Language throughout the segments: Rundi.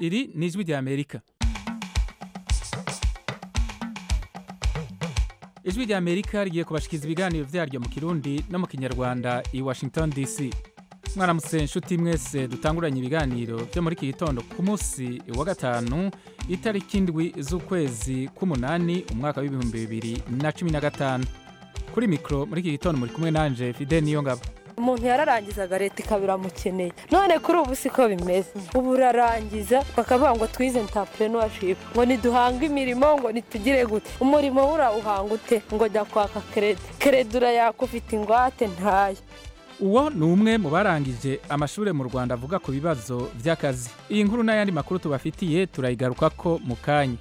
iri ni ijwi rya amerika ijwi rya amerika rigiye kubashikiriza ibiganiro vyaryo mu kirundi no mu kinyarwanda i washington dc mwaramutse inshuti mwese dutanguranye ibiganiro vyo muri iki gitondo ku munsi wa gatanu itariki indwi z'ukwezi k'umunani umwaka w'ibihumbi bibiri na cumi na gatanu kuri mikoro muri iki gitondo muri kumwe nanje fide niyo ngabo umuntu yararangizaga leta ikaba iramukeneye none kuri ubu siko bimeze ubu urarangiza bakavuga ngo twize entrepreneurship ngo niduhange imirimo ngo nitugire gute umurimo urawuhanga ute ngo jya kwaka kerede kerede urayaka ufite ingwate ntayo uwo ni umwe mu barangije amashuri mu rwanda avuga ku bibazo by'akazi iyi nkuru n'ayandi makuru tubafitiye turayigarukako mu kanya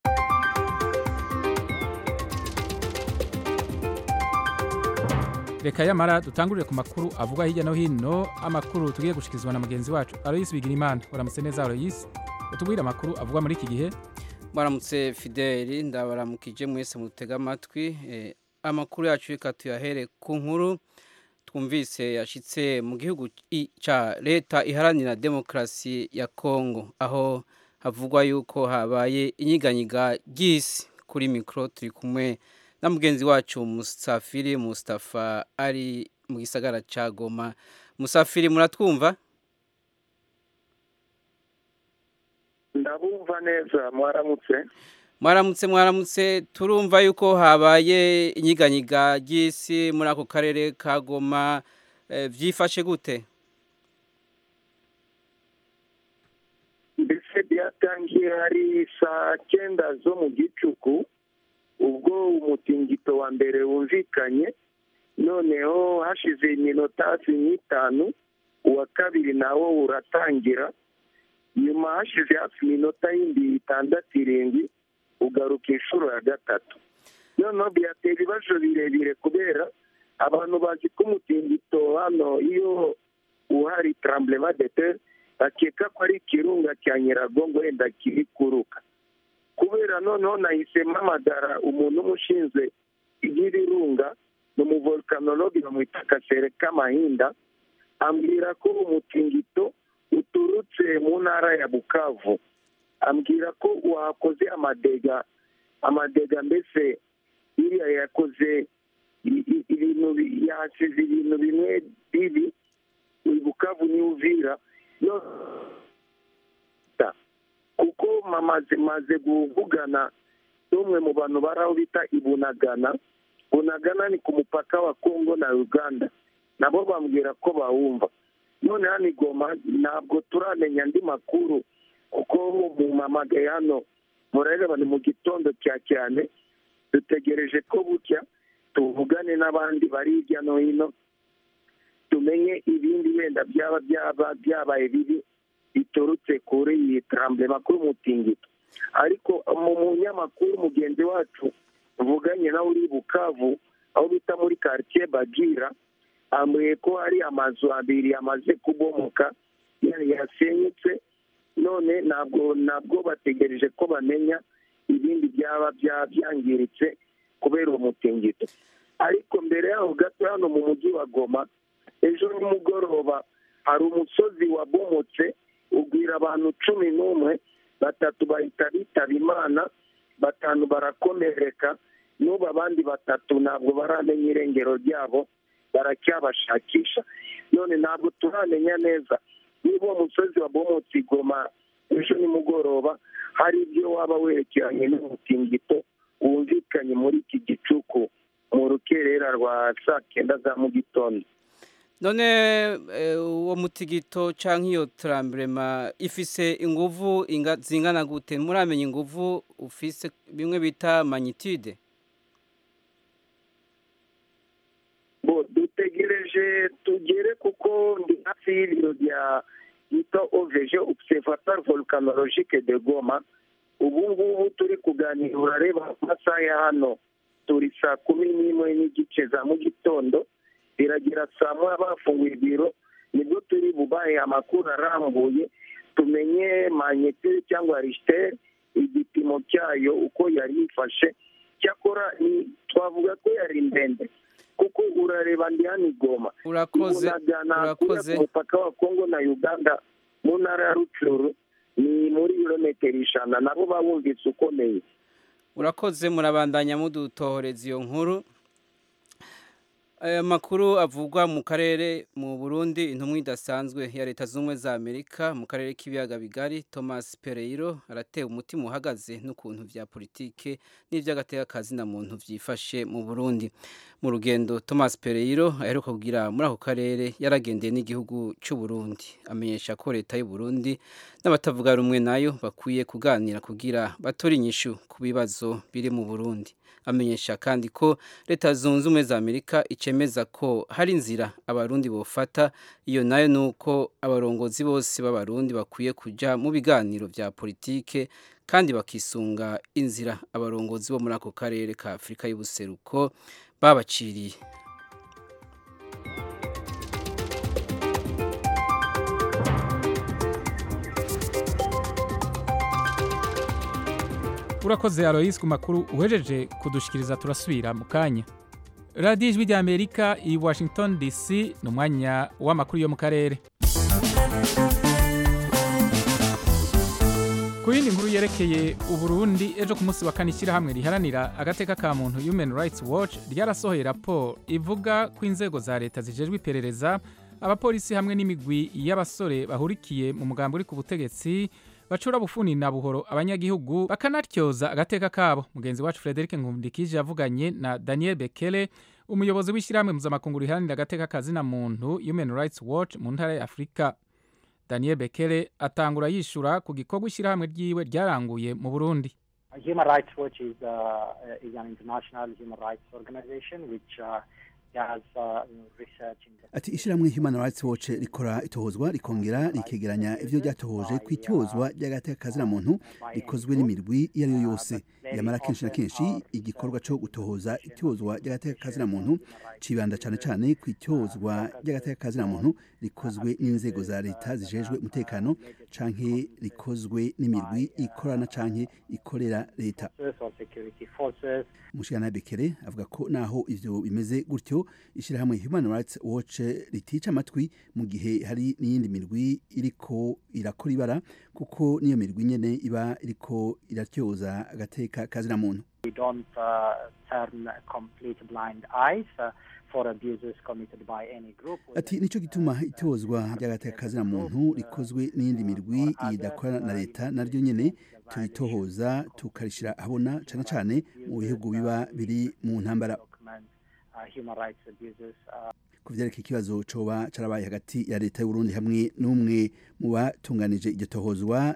reka yamara dutangurire ku makuru avugwa hirya no hino amakuru tugiye gushyikirizwa na mugenzi wacu aloyisi bigirimana uramutse neza aloyisi utubwire amakuru avugwa muri iki gihe mwaramutse fideli ndabaramukije mwese mutega amatwi amakuru yacu reka tuyahere ku nkuru twumvise yashyitse mu gihugu cya leta iharanira demokarasi ya kongo aho havugwa yuko habaye inyiganyiga ry'isi kuri mikoro turi kumwe na mugenzi wacu musafiri mustafa ari mu gisagara cya goma musafiri muratwumva ndabumva neza mwaramutse mwaramutse mwaramutse turumva yuko habaye inyiganyiga ry'isi muri ako karere ka goma byifashe gute mbese byatangiye hari saa cyenda zo mu gicuku ubwo umutingito wa mbere wumvikanye noneho hashize iminota hafi nk'itanu uwa kabiri nawo uratangira nyuma hashize hafi iminota yindi itandatu irindwi ugaruka inshuro ya gatatu noneho byatera ibibazo birebire kubera abantu bazi ko umutingito hano iyo uhari taramburema de tere bakeka ko ari ikirunga cya nyiragongo wenda kiri kuruka kubera noneho nahise mpamagara umuntu umushinzwe iby'ibirunga ni umuvolkanologi bamwita kasere k'amahinda ambwira ko umutingito uturutse mu ntara ya bukavu ambwira ko wakoze amadega amadega mbese iriya yakoze ibintu yasize ibintu bimwe bibi bukavu niyo uvira kuko maze kuvugana n'umwe mu bantu bari aho bita ibunagana bunagana ni ku mupaka wa kongo na uganda nabo bambwira ko bawumva none hano igoma ntabwo turamenya andi makuru kuko mu mamagaye hano murareba ni mu gitondo cya cyane dutegereje ko bucya tuvugane n'abandi bari hirya no hino tumenye ibindi wenda byaba byaba byabaye bibi biturutse kuri iyi tarambere makuru mutingito ariko mu munyamakuru mugenzi wacu tuvuganye nawe uri bukavu aho bita muri karitsiye bagira ambwiye ko hari amazu abiri yamaze kubomoka yasenyutse none ntabwo ntabwo bategereje ko bamenya ibindi byaba byangiritse kubera uwo mutingito ariko mbere yaho gato hano mu mujyi wa goma ejo nimugoroba hari umusozi wabomotse ugwira abantu cumi n'umwe batatu bahita bitaba imana batanu barakomereka n'ubu abandi batatu ntabwo baramenya irengero ryabo baracyabashakisha none ntabwo turamenya neza niba uwo musozi wabomotse igoma ejo nimugoroba hari ibyo waba werekeranye n'umutingito wumvikanye muri iki gicuku mu rukerera rwa saa kenda za mu gitondo none uwo mutigito cyangwa iyo taramburema ifise inguvu zingana gute muramenya inguvu ufise bimwe bita magnitude bo dutegereje tugere kuko ndi hafi y'ibiro bya bita oveje observatoire volcanologique de goma ubu ngubu turi kuganira urareba amasaha ya hano turi saa kumi n'imwe n'igice za mu gitondo biragera saa moya bafunguye ibiro nibwo turi bubahe amakuru arambuye tumenye manyeteri cyangwa risiteri igipimo cyayo uko yari yifashe cyakora twavuga ko yari ndende kuko urareba ndi hano igoma urakoze urakoze ku mupaka wa kongo na uganda mu ntara ya rucuru ni muri ibirometero ijana nabo bawumvise ukomeye urakoze murabandanya mudutohoreza iyo nkuru aya makuru avugwa mu karere mu burundi intumwa idasanzwe ya leta z'ubumwe za amerika mu karere k'ibiyaga bigari thomas pereiro aratewe umutima uhagaze n'ukuntu vya politike n'ivy'agatekakazi na muntu vyifashe mu burundi mu rugendo thomas pereiro aheruka kugira muri ako karere yaragendeye n'igihugu c'u burundi amenyesha ko leta y'u burundi n'abatavuga rumwe nayo bakwiye kuganira kugira batore inyishu ku bibazo biri mu burundi amenyesha kandi ko leta zunze ubumwe za amerika icemeza ko hari inzira abarundi bofata iyo nayo ni uko abarongozi bose b'abarundi bakwiye kujya mu biganiro bya politike kandi bakisunga inzira abarongozi bo muri ako karere ka afurika y'ubuseruko babaciriye urakoze aloyisi ku makuru uhejeje kudushikiriza turasubira mu kanya radiyo ijwi rya amerika i washington dc ni umwanya w'amakuru yo mu karere ku yindi nkuru yerekeye uburundi ejo ku munsi wa kane ishyirahamwe riharanira agateka ka muntu human rights watch ryarasohoye raporo ivuga ko inzego za leta zijejwe iperereza abapolisi hamwe n'imigwi y'abasore bahurikiye mu mugambi uri ku butegetsi bacura bufuni na buhoro abanyagihugu bakanatyoza agateka kabo mugenzi wacu Frederic Nkundikije yavuganye na Daniel Bekele umuyobozi w'ishyirahamwe mpuzamakungu riharanira agateka kazina muntu Human Rights Watch mu ntara ya Afurika Daniel Bekele atangura yishura ku gikorwa ishyirahamwe ryiwe ryaranguye mu Burundi Human Rights Watch is, uh, is an international human rights organization which uh, ati ishyirahamwe human rights watch rikora itohozwa rikongera rikegeranya ivyo ryatohoje ku itozwa ry'agateka kazina muntu rikozwe n'imirwi iyo ari yo yose yamara kenshi na kenshi igikorwa co gutohoza itozwa ry'agateka kazina muntu cibanda cane cane ku itozwa ry'agateka kazina muntu rikozwe n'inzego za leta zijejwe umutekano canke rikozwe n'imirwi ikorana canke ikorera leta mushikana bekere avuga ko naho ivyo bimeze gutyo ishyirahamwe human rights watch ritica amatwi mu gihe hari n'iyindi mirwi iriko irakora ibara kuko niyo mirwi nyene iba iriko iratyoza agateka kazina muntu ati nico gituma itozwa ry'agateka kazina muntu rikozwe n'iyindi mirwi idakora na leta naryo nyene turitohoza tukarishira ahabona cane cane mu bihugu biba biri mu ntambara ku vyerekeye ikibazo coba carabaye hagati ya leta y'uburundi hamwe n'umwe mu batunganije iryo tohozwa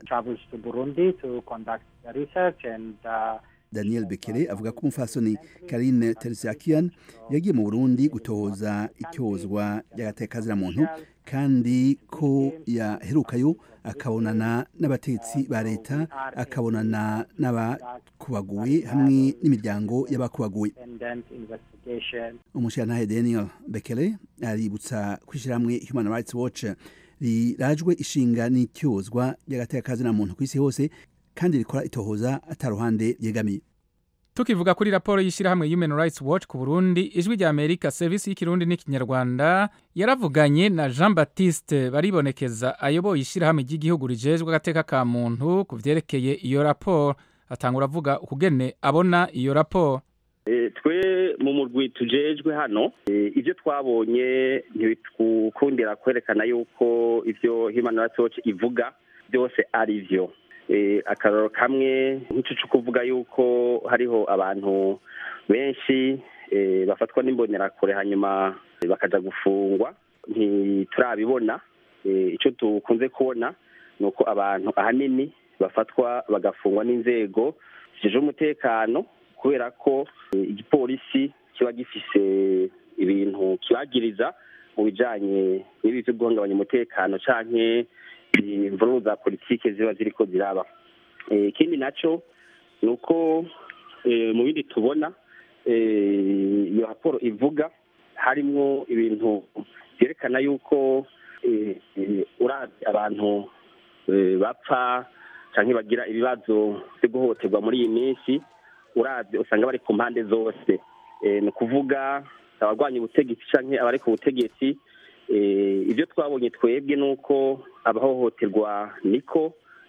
daniel bekere avuga ko umufasoni karine teresiakian yagiye mu burundi gutohoza icyozwa ry'agateka muntu kandi ko yaherukayo akabonana n'abatetsi ba leta akabonana n'abakubaguwe hamwe n'imiryango y'abakubaguwe umushyiranahe daniel bekele aributsa kwishyirahamwe human rights watch rirajwe ishinga n'icyozwa ry'agateka muntu ku isi hose kandi rikora itohoza ataruhande ryegamiye tukivuga kuri raporo y'ishyirahamwe human rights watch ku burundi ijwi rya amerika serivisi y'ikirundi n'ikinyarwanda yaravuganye na jean baptiste baribonekeza ayoboye ishyirahamwe ry'igihugu rijejwe agateka ka muntu ku vyerekeye iyo raporo atangura avuga ukugene abona iyo raporo twe mu murwi tujejwe hano ibyo twabonye ntibikundira kwerekana yuko ibyo human rights watch ivuga byose ari byo akararo kamwe nk'icyo cyo kuvuga yuko hariho abantu benshi bafatwa n'imbonerakure hanyuma bakajya gufungwa ntiturabibona icyo dukunze kubona ni uko abantu ahanini bafatwa bagafungwa n'inzego zijejwe umutekano kubera ko igipolisi kiba gifise ibintu kibagiriza mu bijyanye n'ibi byo guhungabanya umutekano cyangwa imvururu za politiki ziba ziriko ziraba ikindi nacyo ni uko mu bindi tubona iyo raporo ivuga harimo ibintu byerekana yuko urabye abantu bapfa cyangwa bagira ibibazo byo guhohoterwa muri iyi minsi urabye usanga bari ku mpande zose ni ukuvuga abarwanya ubutegetsi cyangwa abari ku butegetsi ibyo twabonye twebwe ni uko abahohoterwa niko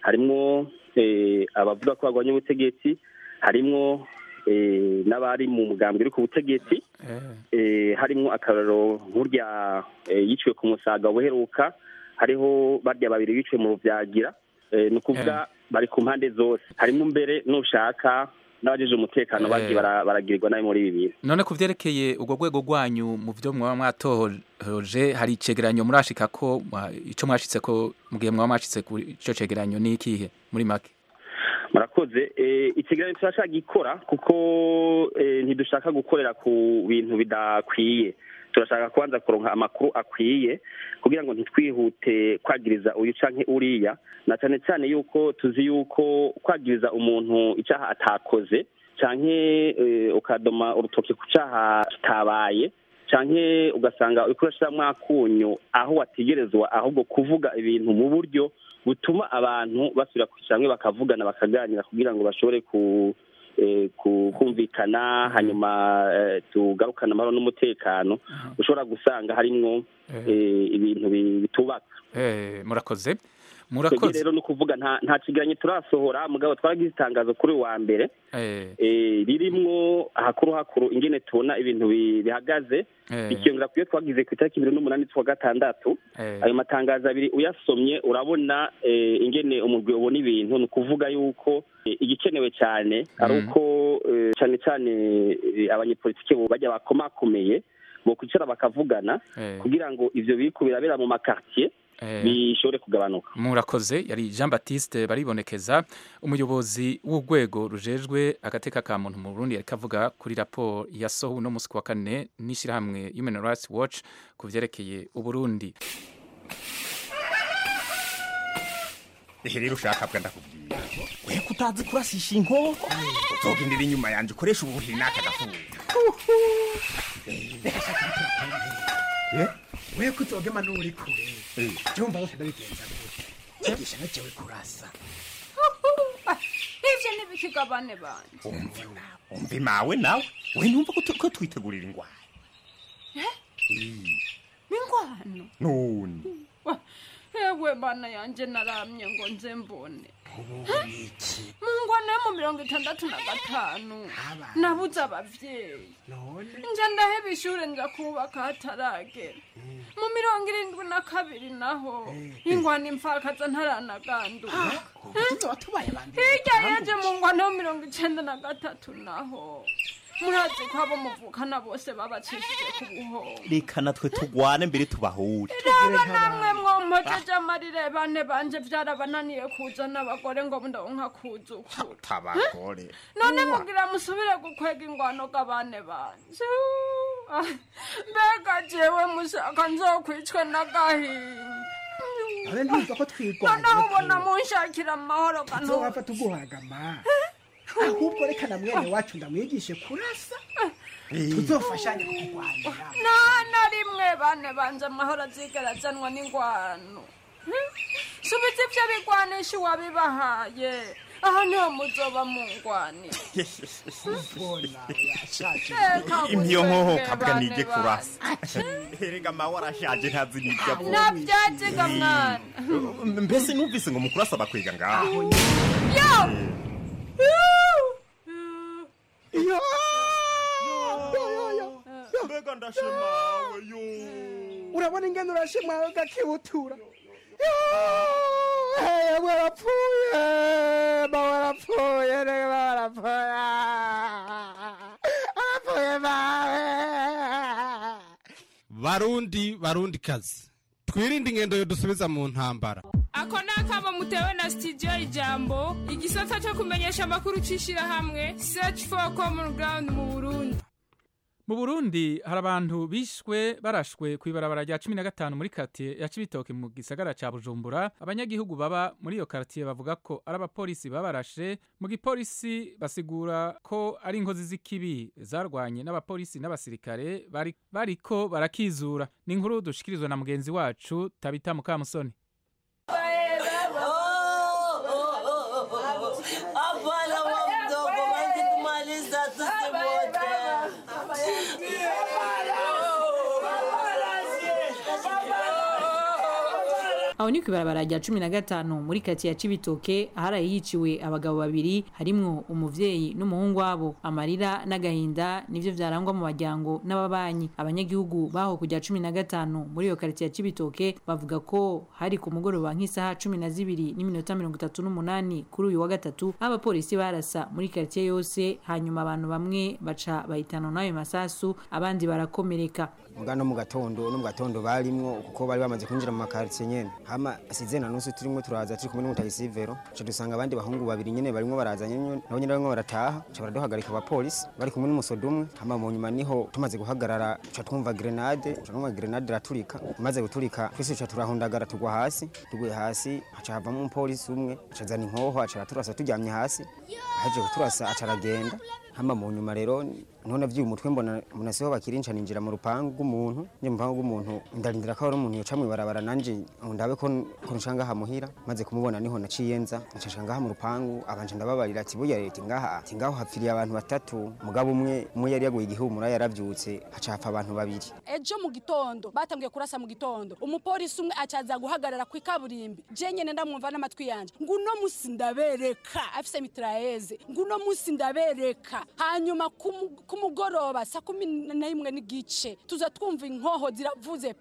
harimwo eh, abavuga ko barwanya ubutegetsi harimwo eh, n'abari mu mugambwe uri ku butegetsi eh, harimwo akararo nk'urya eh, yiciwe ku musaga buheruka hariho barya babiri biciwe mu ruvyagira eh, ni ukuvuga bari ku mpande zose harimo mbere nushaka n'abajeje umutekano Eh. bagiye bara- baragirirwa nabi muri ibi bintu none ku vyerekeye ubwo rwego rwanyu mu vyo mwaba mwatohoje hari icegeranyo murashika ko mwa- ico mwashitse ko mu gihe mwaba mwashitse ku ico cegeranyo ni ikihe muri make murakoze eh, ikiganiro turashaka gikora kuko eh, ntidushaka gukorera ku bintu bidakwiye turashaka kubanza kuronka amakuru akwiye kugira ngo ntitwihute kwagiriza uyu canke uriya na cyane cyane yuko tuzi yuko kwagiriza umuntu icyaha atakoze canke eh, ukadoma urutoki ku cyaha kitabaye canke ugasanga uriko urashiramwo akunyu aho wategerezwa ahubwo kuvuga ibintu mu buryo butuma abantu basubira kwicara hamwe bakavugana bakaganira kugira ngo bashobore ku eh, ku- kumvikana hanyuma eh, tugarukane amahoro n'umutekano ushobora gusanga harimwo eh, ibintu bi- bitubaka Eh, murakoze twebwe murakoze rero ni ukuvuga nta nta kiganiro turasohora mugabo twaragize itangazo kuri uyu wa mbere Eh, eh, ririmwo hakuru hakuru ingene tubona ibintu bi- bihagaze eh, ikiyongera kuyo twagize ku itariki ibiri n'umunani z'ukwa gatandatu eh, ayo matangazo abiri uyasomye urabona eh, ingene umugwi ubona ibintu ni ukuvuga yuko eh, igikenewe cyane ari Mhm. uko eh, cyane cyane eh, abanyepolitike bo bajya bakomakomeye bo kwicara bakavugana eh, kugira ngo ivyo biriko birabera mu makartier eh. bishobore kugabanuka murakoze yari jean baptiste baribonekeza umuyobozi w'urwego rujejwe agateka ka muntu mu burundi yariko avuga kuri raporo yasohowe uno musi ku wa kane n'ishyirahamwe human rights watch ku vyerekeye uburundi ehe rero ushaka bwa ndakubwira we kutazi kurasisha inkoko uzogendera inyuma yanje ukoresha ubuhiri n'aka gafuka we kuzogema n'uri kure jumva bose ndabigenza gute igisha nacewe kurasa ivyo ntibikigabane banje umve umve mawe nawe we numva ko tu- ko twitegurira ingwara ingwano none ewe bana yanje naramye ngo nze mbone mu ngwano yo mu mirongo itandatu na gatanu nabuze abavyeyi nja ndaheba ishure nja kubaka hataragera mu mirongo irindwi na kabiri naho ingwano imfakaza ntaranaganduka hirya yaje mu ngwano yo mirongo icenda na gatatu naho murazi ko abo muvukana bose babacishije ku buhoro reka natwe tugwane mbere tubahure raba namwe mwompojeje amarire bane banje vyarabananiye kuzana abagore ngo ndonka kuzukura tabagore none mugira musubire gukwega ingwano g'abane banje Ah, mbega jewe mushaka nzokwicwe n'agahinda none ndumva ko twigwana noneho ubona munshakira amahoro kanu nzowapfa tuguhagama ahubwo reka na mwene wacu ndamwigishe kurasa tuzofashanye kukurwanira nta na rimwe bane banje amahoro azigera azanwa n'ingwano Hmm? subiza ivyo bigwanisha uwabibahaye aha niho muzoba mungwanira imyo nkoho kabwa nije kurasa erega mawe arashaje ntazi n'ibyo avuga navyaziga mwana mbese numvise ngo mukuru asaba kwiga ngaho yo mbega ndashimawe yo urabona ingene urashimwawe gakibutura yamwe arapfuye mawe arapfuye rege mawe arapfuye arapfuye mawe barundi barundi kazi twirinde ingendo yodusubiza mu ntambara ako ni akamo mutewe na sitidiyo ijambo igisata cyo kumenyesha amakuru cy'ishyirahamwe search for common ground mu burundi mu burundi hari abantu bishwe barashwe ku ibarabara rya cumi na gatanu muri katiye ya cibitoke mu gisagara ca bujumbura abanyagihugu baba muri iyo kartiye bavuga ko ari abapolisi babarashe mu gipolisi basigura ko ari inkozi z'ikibi zarwanye n'abapolisi n'abasirikare bari- bariko barakizura ni inkuru dushikirizwa na mugenzi wacu tabita mukamusoni Hapana wa mdogo, wangetumaliza sisi wote. aho ni kwibarabara rya cumi na gatanu muri kati ya cibitoke aharaye hiciwe abagabo babiri harimwo umuvyeyi n'umuhungu wabo amarira n'agahinda nivyo vyarangwa mu baryango n'ababanyi abanyagihugu baho kujya cumi na gatanu muri iyo karitsiye ya cibitoke bavuga ko hari ku mugoroba nk'isaha cumi na zibiri n'iminota mirongo itatu n'umunani kuri uyu wa gatatu aho abapolisi barasa muri karitsiye yose hanyuma abantu bamwe baca bahitana n'ayo masasu abandi barakomereka muga no mu gatondo no mu gatondo barimwo kuko bari bamaze kwinjira mu makaritsiye nyene hama asize na nusu turimo turaza turi kumwe n'umutagisivero ca dusanga abandi bahungu babiri nyene barimwo baraza nyene nabo nyene barimwo barataha ca baraduhagarika abapolisi bari kumwe n'umusoda umwe hama mu nyuma niho tumaze guhagarara ca twumva grenade ca twumva grenade iraturika imaze guturika twese ca turahundagara tugwa hasi tuguye hasi haca havamo umupolisi umwe aca azana inkoho aca araturasa turyamye hasi aheje kuturasa aca aragenda hama mu nyuma rero none avyuye umutwe mbona mbona siho bakirinca ninjira mu rupangu rw'umuntu nje mu rupangu rw'umuntu ndarindira ko hari umuntu yoca mw'ibarabara nanje ndabe ko ko nshanga hamuhira maze kumubona niho naciye nza nca ngaha mu rupangu abanje ndababarira ati burya leta ngaha ati ngaho hapfiriye abantu batatu mugabo umwe umwe yari yaguye igihumura yaravyutse haca hapfa abantu babiri ejo mu gitondo batangiye kurasa mu gitondo umupolisi umwe acaza guhagarara ku ikaburimbi je nyene ndamwumva n'amatwi yanje nguno musi ndabereka afise mitraeze nguno musi ndabereka hanyuma ku mugoroba saa kumi n'imwe n'igice tuza twumva inkoho ziravuze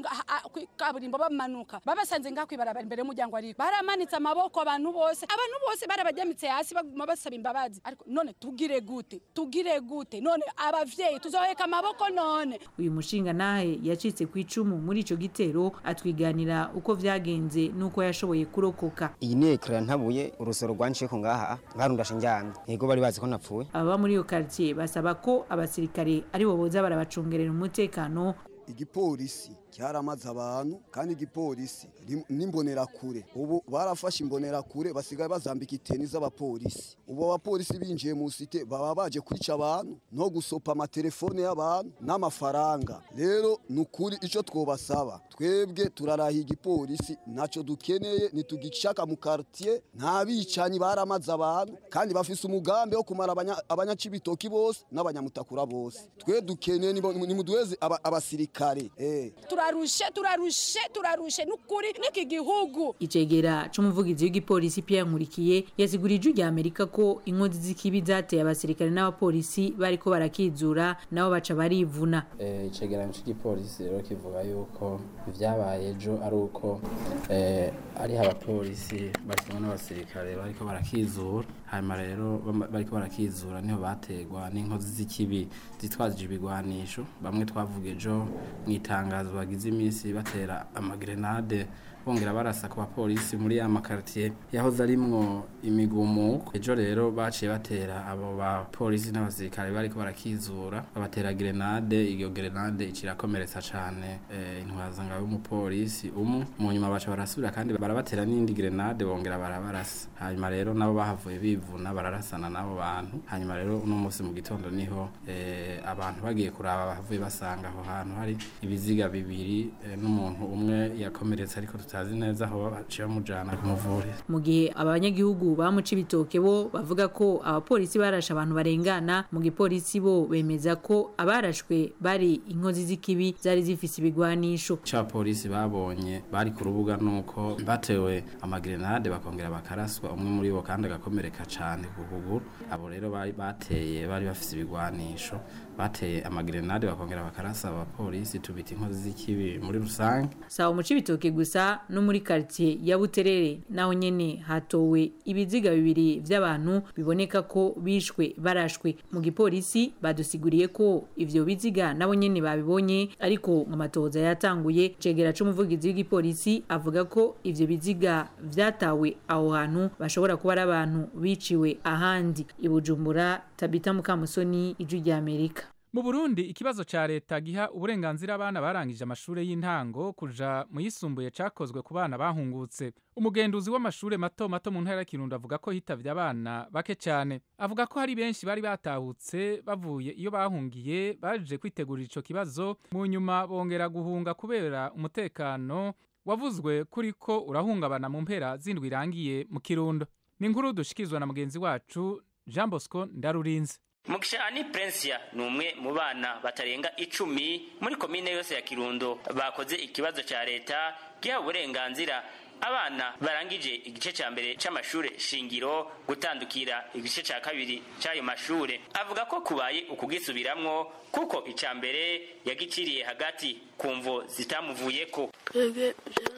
ku kaburimbo bamanuka babasanze ngaho kwibarabara imbere y'umuryango ariko baramanitse amaboko abantu bose abantu bose barabajyamitse hasi baguma basaba imbabazi ariko none tugire gute tugire gute none abavyeyi tuzoheka amaboko none uyu mushinga nahe yacitse ku icumu muri ico gitero atwiganira uko vyagenze n'uko yashoboye kurokoka iyi ni ekara ntabuye urusoro rwanciyeko ngaha ngarundashe njyamye yego bari bazi ko napfuye ababa muri iyo quartier basaba ko abasirikare aribo boza barabacungerera umutekano igipolisi cyaramaze abantu kandi igipolisi n'imbonerakure ubu barafashe imbonerakure basigaye bazambika iteni z'abapolisi ubu abapolisi binjiye mu site baba baje kwica abantu no gusopa amatelefone y'abantu n'amafaranga rero ni ukuri icyo twobasaba twebwe turarahiye igipolisi ntacyo dukeneye ntitugishaka mu quartier nta bicanyi baramaze abantu kandi bafise umugambi wo kumara abanyacibitoki bose n'abanyamutakura bose twe dukeneye nimuduheze abasirikare eh turarushe turarushe turarushe nukuri niki gihugu icegera c'umuvugizi w'igipolisi Pierre Nkurikiye yasigurije ijwi rya Amerika ko inkozi z'ikibi zateye abasirikare n'abapolisi bariko barakizura nabo baca barivuna eh icegeranyo c'igipolisi rero kivuga yuko ivyabaye ejo ari uko eh ari abapolisi bari n'abasirikare bariko barakizura hanyuma rero bariko barakizura niho bategwa n'inkozi z'ikibi zitwazije ibigwanisho bamwe twavuga ejo mw'itangazo bagize iminsi batera amagrenade bongera barasa ku bapolisi muri ya makartier yahoze arimwo imigumuko ejo rero baciye batera abo bapolisi n'abasirikare bariko barakizura babatera grenade iyo grenade icirakomeretsa cane eh, intwazangabo y'umupolisi umwe mu nyuma baca barasubira kandi barabatera n'indi grenade bongera barabarasa hanyuma rero nabo bahavuye bivuna bararasana n'abo bantu hanyuma rero uno munsi mu gitondo niho eh, abantu bagiye kuraba bahavuye basanga aho hantu hari ibiziga bibiri eh, n'umuntu umwe yakomeretse ariko tutazi neza aho baciye bamujana kumuvurira mu gihe abanyagihugu bamuca ibitoke bo bavuga ko abapolisi barashe abantu barengana mu gipolisi bo bemeza ko abarashwe bari inkozi z'ikibi zari zifise ibigwanisho ca polisi babonye bari ku rubuga nuko batewe amagrenade bakongera bakaraswa umwe muri bo kandi agakomereka cane ku kuguru abo rero bari bateye bari bafise ibigwanisho bateye amagrenade bakongera bakarasa abapolisi tubita inkozi z'ikibi muri rusange sawa mu cibitoke gusa no muri quartier ya Buterere naho nyene hatowe ibiziga bibiri vy'abantu biboneka ko bishwe barashwe mu gipolisi badusiguriye ko ivyo biziga nabo nyene babibonye ariko nkamatoza yatanguye cegera c'umuvugizi w'igipolisi avuga ko ivyo biziga vyatawe aho hantu bashobora kuba ari abantu biciwe ahandi ibujumbura tabita mukamusoni ijwi rya Amerika mu Burundi ikibazo ca leta giha uburenganzira abana barangije amashure y'intango kuja mu yisumbuye cakozwe ku bana bahungutse umugenduzi w'amashure mato mato mu ntara ya Kirundo avuga ko hitavye abana bake cyane avuga ko hari benshi bari batahutse bavuye iyo bahungiye baje kwitegurira ico kibazo mu nyuma bongera guhunga kubera umutekano wavuzwe kuri ko urahungabana mu mpera zindwi irangiye mu Kirundo ni inkuru dushikizwa na mugenzi wacu Jean Bosco Ndarurinze Mugisha Ani Prensia ni umwe mu bana batarenga icumi muri komine yose ya Kirundo bakoze ikibazo ca leta giha uburenganzira abana barangije igice cya mbere c'amashure shingiro gutandukira igice cya kabiri c'ayo mashure avuga ko kubaye ukugisubiramwo kuko icya mbere yagiciriye hagati ku mvo zitamuvuyeko twebwe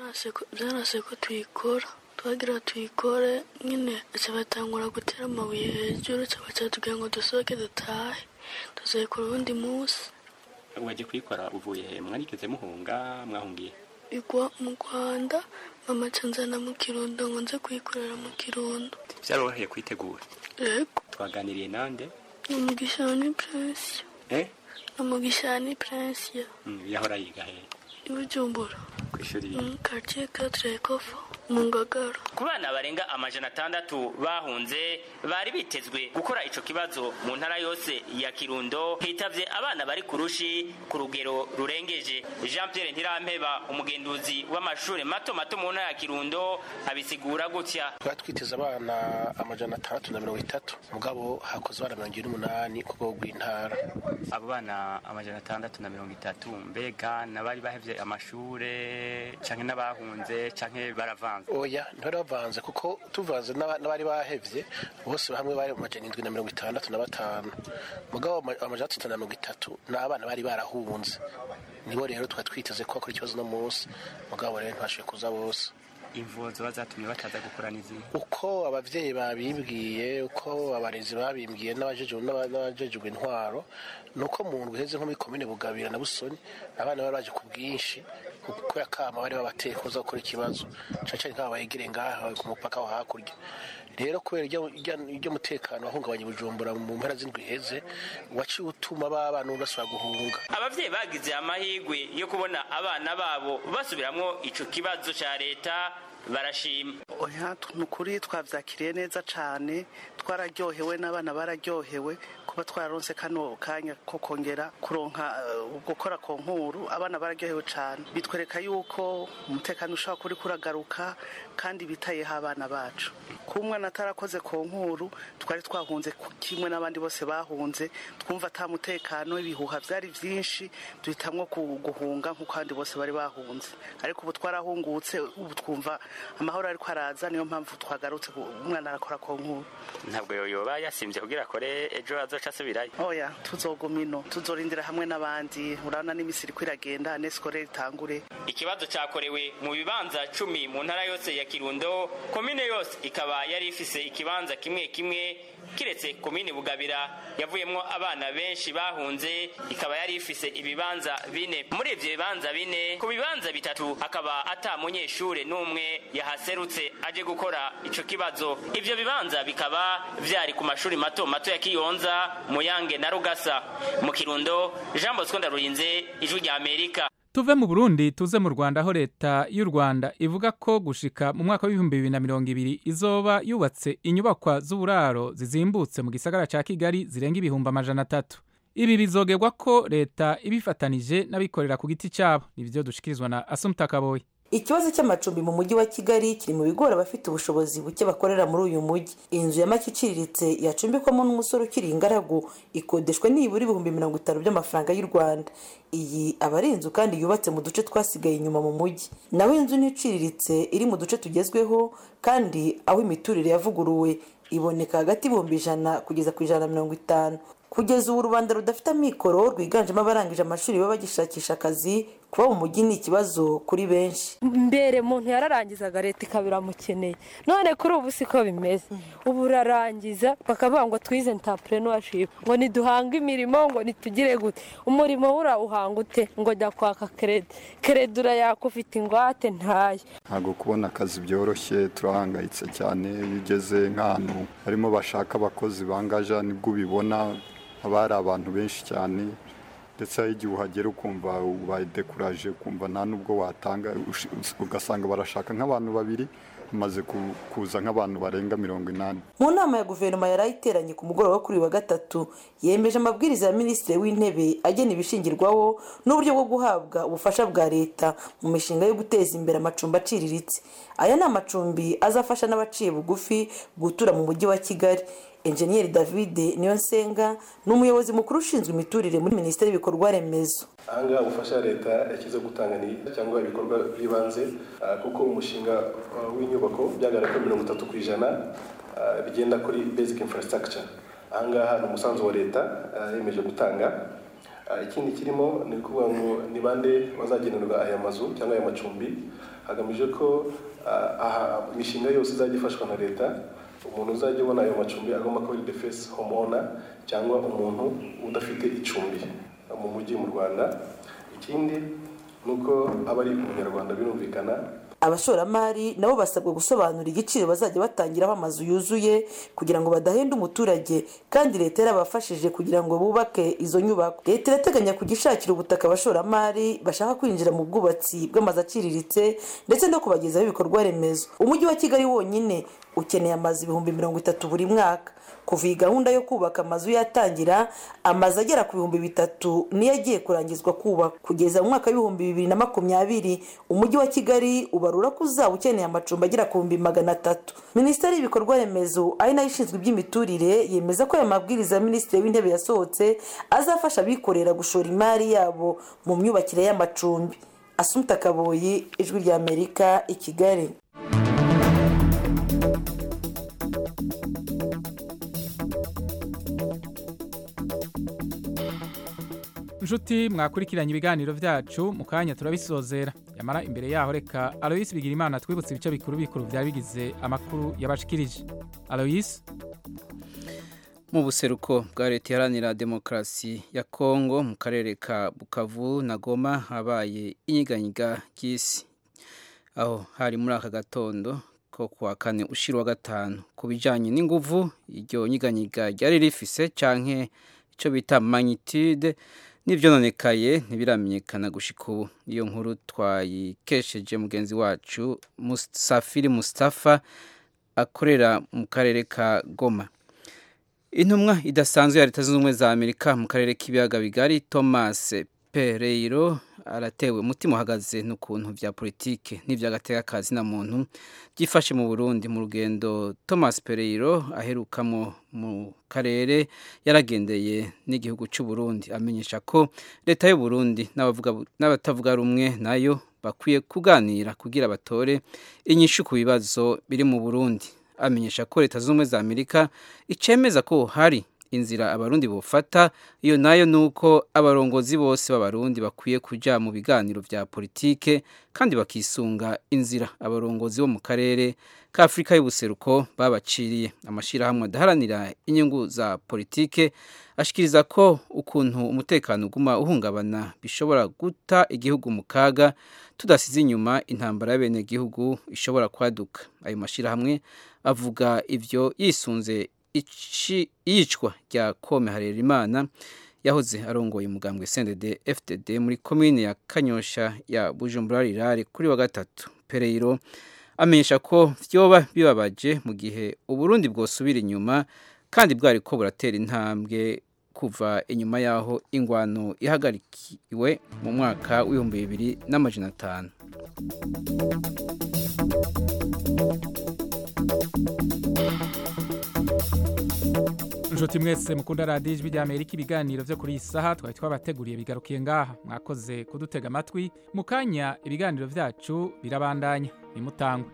byanase ko tuyikora twagira tuyikore nyine aca batangura gutera amabuye hejuru aca tubwira ngo dusohoke dutahe tuzayikora uwundi munsi waje kuyikora uvuye he mwarigeze muhunga mwahungiye igwa mu rwanda mama aca nzana mu kirundo ngo nze kuyikorera mu kirundo byaroroheye kwitegura yego twaganiriye nande ni umugisha ni prinsiyo eh ni umugisha ni prinsiyo Mm, yahora yiga he i bujumbura ku ishuri quartier quatre ekofo mu ngagara ku bana barenga amajana atandatu bahunze bari bitezwe gukora ico kibazo mu ntara yose ya kirundo hitavye abana bari ku rushi ku rugero rurengeje jean pierre ntirampeba umugenduzi w'amashure mato mato mu ntara ya kirundo abisigura gutya twari twiteze abana amajana atandatu na mirongo itatu mugabo hakoze abana mirongo ine n'umunani ku rwego rw'intara abo bana amajana atandatu na mirongo itatu mbega n'abari bahevye amashure canke n'abahunze canke baravanze oya ntibari bavanze kuko tuvanze n'aba- n'abari bahevye bose hamwe bari mu majana indwi na mirongo itandatu na batanu mugabo ama- amajana atatu na mirongo itatu ni abana bari barahunze nibo rero twari twiteze ko bakora ikibazo uno munsi mugabo rero ntibashoboye kuza bose imvo ziba zatumye bataza gukora n'izihe uko abavyeyi babimbwiye uko abarezi babimbwiye n'abajejwe n'aba- n'abajejwe intwaro nuko mu ndwi heze nko muri komine bugabira na busoni abana bari baje ku bwinshi kuko yakama bari babateye kuza gukora ikibazo cane cane nk'aba begereye ngaha ku mupaka wa hakurya rero kubera iryo- iryo- iryo mutekano wahungabanya bujumbura mu mpera z'indwi heze waciye utuma ba bana basubira guhunga abavyeyi bagize amahigwe yo kubona abana babo basubiramwo ico kibazo ca leta barashima oya ni ukuri twabyakiriye neza cyane twararyohewe n'abana bararyohewe kuba twararonse kano kanya ko kongera kuronka eh, gukora ku nkuru abana bararyohewe cyane bitwereka yuko umutekano ushobora kuri kuragaruka kandi bitayeho abana bacu kuba umwana atarakoze ku nkuru twari twahunze ku- kimwe n'abandi bose bahunze twumva ata mutekano ibihuha byari byinshi duhitamwo ku- guhunga nk'uko abandi bose bari bahunze ariko ubu twarahungutse ubu twumva amahoro ariko araza niyo mpamvu twagarutse ku- umwana arakora ku nkuru ntabwo yoba yasimvye kugira akore ejo azoca asubirayo oya tuzoguma ino tuzorindira hamwe n'abandi urabona n'imisiri ko iragenda nesikore itangure ikibazo cyakorewe mu bibanza cumi mu ntara yose ya kirundo komine yose ikaba yari ifise ikibanza kimwe kimwe kiretse komine bugabira yavuyemwo abana benshi bahunze ikaba yari ifise ibibanza bine muri ivyo bibanza bine ku bibanza bitatu akaba ata munyeshure n'umwe yahaserutse aje gukora ico kibazo ivyo bibanza bikaba vyari ku mashuri mato mato ya kiyonza muyange na rugasa mu kirundo jean bosco ndarurinze ijwi rya amerika tuve mu burundi tuze mu rwanda aho leta y'u rwanda ivuga ko gushika mu mwaka w'ibihumbi bibiri na mirongo ibiri izoba yubatse inyubakwa z'uburaro zizimbutse mu gisagara ca kigali zirenga ibihumbi amajana atatu ibi bizogerwa ko leta ibifatanije n'abikorera ku giti cyabo nivyo dushikirizwa na asumta kaboyi ikibazo cy'amacumbi mu mujyi wa kigali kiri mu bigora abafite ubushobozi buke bakorera muri uyu mujyi inzu ya make iciriritse yacumbikwamo n'umusore ukiri ingaragu ikodeshwa nibura ibihumbi mirongo itanu by'amafaranga y'u rwanda iyi aba ari inzu kandi yubatse mu duce twasigaye inyuma mu mujyi naho inzu n'iciriritse iri mu duce tugezweho kandi aho imiturire yavuguruwe iboneka hagati y'ibihumbi ijana kugeza ku ijana na mirongo itanu kugeza ubu rubanda rudafite amikoro rwiganjemo abarangije amashuri baba bagishakisha akazi kuba mu mujyi ni ikibazo kuri benshi mbere muntu yararangizaga leta ikaba iramukeneye none kuri ubu siko bimeze ubu urarangiza bakavuga ngo twize ntapurenuwashipu ngo niduhange imirimo ngo nitugire gute umurimo urawuhanga ute ngo jya kwaka kerede kerede urayaka ufite ingwate ntayo ntabwo kubona akazi byoroshye turahangayitse cyane iyo ugeze nk'ahantu harimo bashaka abakozi bangaja nibwo ubibona haba hari abantu benshi cyane ndetse hari igihe uhagera ukumva ubaye dekuraje ukumva nta n'ubwo watanga ush- ugasanga barashaka nk'abantu babiri bamaze ku- kuza nk'abantu barenga mirongo inani mu nama ya guverinoma yari iteranye ku mugoroba wo kuri uyu wa gatatu yemeje amabwiriza ya minisitiri w'intebe agena ibishingirwaho n'uburyo bwo guhabwa ubufasha bwa leta mu mishinga yo guteza imbere amacumbi aciriritse aya ni amacumbi azafasha n'abaciye bugufi gutura mu mujyi wa kigali enjeniyeri david niyonsenga ni umuyobozi mukuru ushinzwe imiturire muri minisiteri y'ibikorwa remezo ahangaha ubufasha ya leta yashyize gutanga ni cyangwa ibikorwa by'ibanze ah, kuko umushinga ah, w'inyubako byagaragara ko mirongo itatu ku ijana ah, bigenda kuri basic infrastructure ahangaha ni umusanzu wa leta ah, yemeje gutanga Ah, ikindi kirimo ni ukuvuga ngo ni bande bazagenerwa aya mazu cyangwa aya macumbi hagamijwe ko ah, aha imishinga yose izajya ifashwa na leta umuntu uzajya ubona ayo macumbi agomba kuba ari the first home owner cyangwa umuntu udafite icumbi mu mujyi mu rwanda ikindi ni uko aba ari umunyarwanda birumvikana abashoramari nabo basabwa gusobanura igiciro bazajya batangiraho amazu yuzuye kugira ngo badahenda umuturage kandi leta yarabafashije kugira ngo bubake izo nyubako leta irateganya kugishakira ubutaka abashoramari bashaka kwinjira mu bwubatsi bw'amazu aciriritse ndetse no kubagezaho ibikorwa remezo umujyi wa kigali wonyine ukeneye amazu ibihumbi mirongo itatu buri mwaka kuva iyi gahunda yo kubaka amazu yatangira amazu agera ku bihumbi bitatu niyo agiye kurangizwa kubaka kugeza mu mwaka w'ibihumbi bibiri na makumyabiri umujyi wa kigali ubarura ko uzaba ukeneye amacumbi agera ku bihumbi magana atatu minisiteri y'ibikorwa remezo ari nayo ishinzwe iby'imiturire yemeza ko aya mabwiriza ya minisitiri w'intebe yasohotse azafasha abikorera gushora imari yabo mu myubakire y'amacumbi asumta kaboyi ijwi ry'amerika i kigali inshuti mwakurikiranye ibiganiro byacu mu kanya turabisozera yamara imbere yaho reka aloyisi bigira imana twibutse ibice bikuru bikuru byari bigize amakuru yabashikirije aloyisi mu buseruko bwa leta iharanira demokarasi ya kongo mu karere ka bukavu na goma habaye inyiganyiga ry'isi aho hari muri aka gatondo ko kuwa kane ushira wa gatanu ku bijyanye n'inguvu iryo nyiganyiga ryari rifise canke icyo bita magnitude n'ibyononekaye ntibiramenyekana gushika ubu iyo nkuru twayikesheje mugenzi wacu musafiri mustafa akorera mu karere ka goma intumwa idasanzwe ya leta zunze ubumwe za amerika mu karere k'ibiyaga bigari thomas pereiro aratewe umutima uhagaze n'ukuntu bya politike n'iby'agatekakazi na muntu byifashe mu burundi mu rugendo thomas pereiro aherukamo mu karere yaragendeye n'igihugu cy'u Burundi amenyesha ko leta y'u Burundi n'abatavuga rumwe nayo bakwiye kuganira kugira batore inyishu ku bibazo biri mu Burundi amenyesha ko leta z'ubumwe za amerika icemeza ko hari inzira abarundi bufata iyo nayo ni uko abarongozi bose b'abarundi bakwiye kujya mu biganiro bya politike kandi bakisunga inzira abarongozi bo mu karere ka afurika y'ubuseruko babaciriye amashyirahamwe adaharanira inyungu za politike ashikiriza ko ukuntu umutekano uguma uhungabana bishobora guta igihugu mu kaga tudasize inyuma intambara y'abenegihugu ishobora kwaduka ayo mashyirahamwe avuga ibyo yisunze iyicwa rya kome harerimana yahoze arongoye umugambwe sendede fdd muri komine ya kanyosha ya bujumbura rirare kuri wa gatatu pereyiro amenyesha ko byoba bibabaje mu gihe uburundi bwosubira inyuma kandi bwari ko buratera intambwe kuva inyuma y'aho ingwano ihagarikiwe mu mwaka w'ibihumbi bibiri n'amajana atanu inshuti mwese mukunda radiyo ijwi rya amerika ibiganiro byo kuri iyi saha twari twabateguriye bigarukiye ngaha mwakoze kudutega amatwi mu kanya ibiganiro byacu birabandanya nimutangwe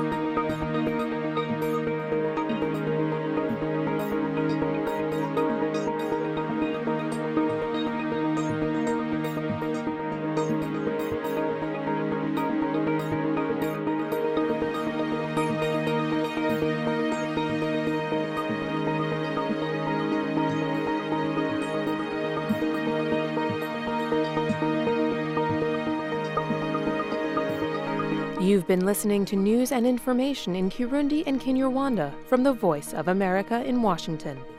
You've been listening to news and information in Kirundi and Kinyarwanda from the Voice of America in Washington.